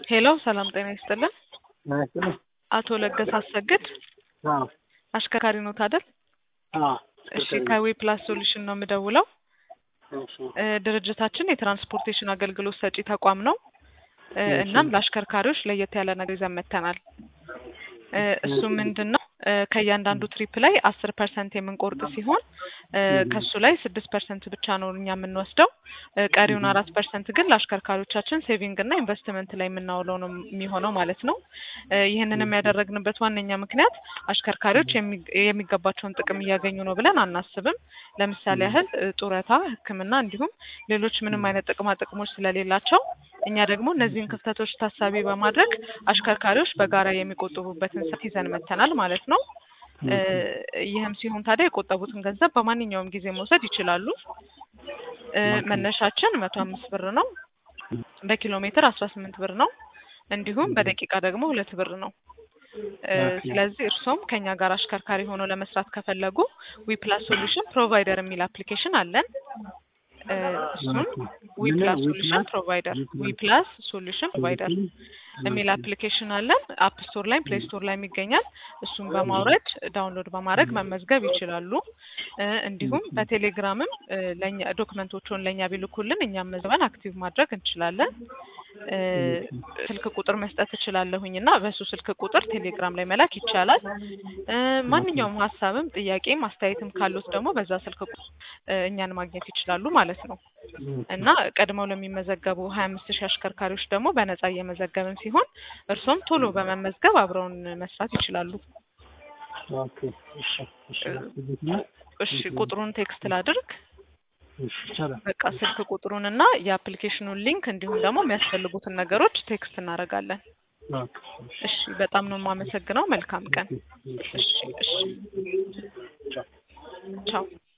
ሄሎ ሰላም ጤና ይስጥልን። ናይስጥልኝ። አቶ ለገሰ አሰግድ አዎ አሽከርካሪ ኖት አይደል? አዎ እሺ ከዊ ፕላስ ሶሉሽን ነው የምደውለው። እሺ እ ድርጅታችን የትራንስፖርቴሽን አገልግሎት ሰጪ ተቋም ነው። እ እሺ። እናም ለአሽከርካሪዎች ለየት ያለ ነገር ይዘን መጥተናል። እ እሱ ምንድን ነው እ ከእያንዳንዱ ትሪፕ ላይ አስር ፐርሰንት የምንቆርጥ ሲሆን እ ከሱ ላይ ስድስት ፐርሰንት ብቻ ነው እኛ የምንወስደው። እ ቀሪውን አራት ፐርሰንት ግን ለአሽከርካሪዎቻችን ሴቪንግ እና ኢንቨስትመንት ላይ የምናውለው ነው የሚሆነው ማለት ነው። እ ይህንንም ያደረግንበት ዋነኛ ምክንያት አሽከርካሪዎች የሚ- የሚገባቸውን ጥቅም እያገኙ ነው ብለን አናስብም። ለምሳሌ ያህል እ ጡረታ፣ ሕክምና እንዲሁም ሌሎች ምንም አይነት ጥቅማ ጥቅሞች ስለሌላቸው እኛ ደግሞ እነዚህን ክፍተቶች ታሳቢ በማድረግ አሽከርካሪዎች በጋራ የሚቆጥቡበትን ስርዓት ይዘን መጥተናል ማለት ነው። እ ይህም ሲሆን ታዲያ የቆጠቡትን ገንዘብ በማንኛውም ጊዜ መውሰድ ይችላሉ። እ መነሻችን መቶ አምስት ብር ነው። በኪሎ ሜትር አስራ ስምንት ብር ነው። እንዲሁም በደቂቃ ደግሞ ሁለት ብር ነው። እ ስለዚህ እርሶም ከኛ ጋር አሽከርካሪ ሆኖ ለመስራት ከፈለጉ ዊፕላስ ሶሉሽን ፕሮቫይደር የሚል አፕሊኬሽን አለን። እ እሱን ዊፕላስ ሶሉሽን ፕሮቫይደር ዊፕላስ ሶሉሽን ፕሮቫይደር የሚል አፕሊኬሽን አለን። አፕ ስቶር ላይ ፕሌይ ስቶር ላይ ይገኛል። እሱን በማውረድ ዳውንሎድ በማድረግ መመዝገብ ይችላሉ። እ እንዲሁም በቴሌግራምም እ ለኛ ዶክመንቶቹን ለእኛ ቢልኩልን እኛም መዝበን አክቲቭ ማድረግ እንችላለን። እ ስልክ ቁጥር መስጠት እችላለሁኝ እና በሱ ስልክ ቁጥር ቴሌግራም ላይ መላክ ይቻላል። እ ማንኛውም ሀሳብም ጥያቄም አስተያየትም ካሉት ደግሞ በዛ ስልክ ቁጥር እ እኛን ማግኘት ይችላሉ ማለት ነው እና ቀድመው ለሚመዘገቡ ሀያ አምስት ሺህ አሽከርካሪዎች ደግሞ በነጻ እየመዘገብን ሲሆን እርሶም ቶሎ በመመዝገብ አብረውን መስራት ይችላሉ። ኦኬ እሺ እሺ እሺ ቁጥሩን ቴክስት ላድርግ። እሺ ይቻላል። በቃ ስልክ ቁጥሩን እና የአፕሊኬሽኑን ሊንክ እንዲሁም ደግሞ የሚያስፈልጉትን ነገሮች ቴክስት እናደርጋለን። ኦኬ እሺ እሺ በጣም ነው የማመሰግነው። መልካም ቀን። እሺ እሺ ቻው ቻው